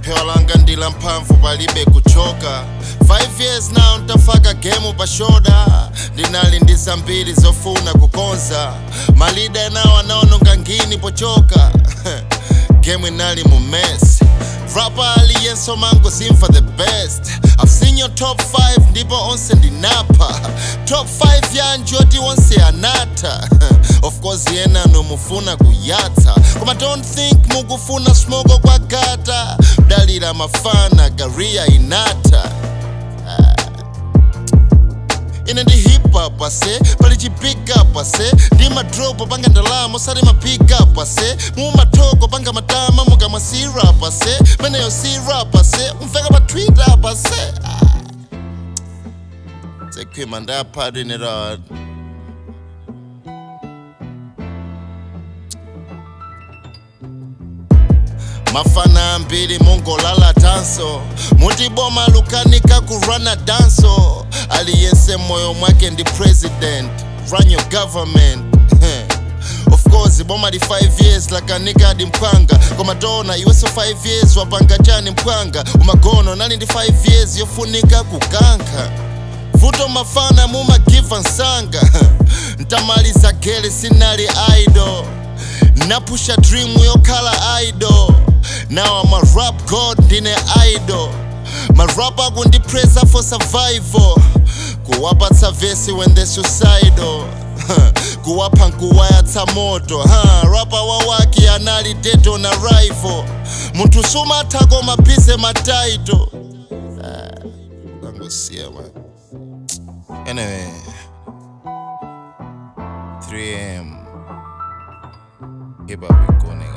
phewa langa ndila mphamvu palibe kuchoka 5 years now ntafaka gemu pa shoda ndinali ndi zambiri zofuna kukonza malida enawo anaononga ngini pochoka gemu inali mu mess rapa aliyenso mango zimva the best i've seen your top 5 ndipo onse ndinapa top 5 yanji oti onse anata of course yenano mufuna kuyatsa koma don't think mukufuna smogo kwa gata dalira mafana garia inata ine ndi hip hop ase pali chi big up ase ndi madrop panga ndalama osati ma pick up ase mumatoko panga matama mukamwa sirap ase peneyo sirap ase umveka pa twitter apa ase sekhwima ndaphatinira mafana ambiri mungolala tanso mutiboma lukanika kurana danso aliyense moyo mwake ndi president run your government of course boma li 5 years lakanika adi mphwanga koma tona iwenso 5 years wapanga chani mphwanga umagono nali ndi 5 years yofunika kukankha vuto mafana mumagiva nsanga ntamaliza gele sinali idol napusha dream yokhala idol now I'm a rap god ndine idol marap akundipresa for survival kuwapatsa vesi when they suicidal kuwapha nkuwayatsa moto ha rapa wawaki anali deto na rival munthu sumatha koma bize mataito angosiya man anyway 3am hip hop iko nigga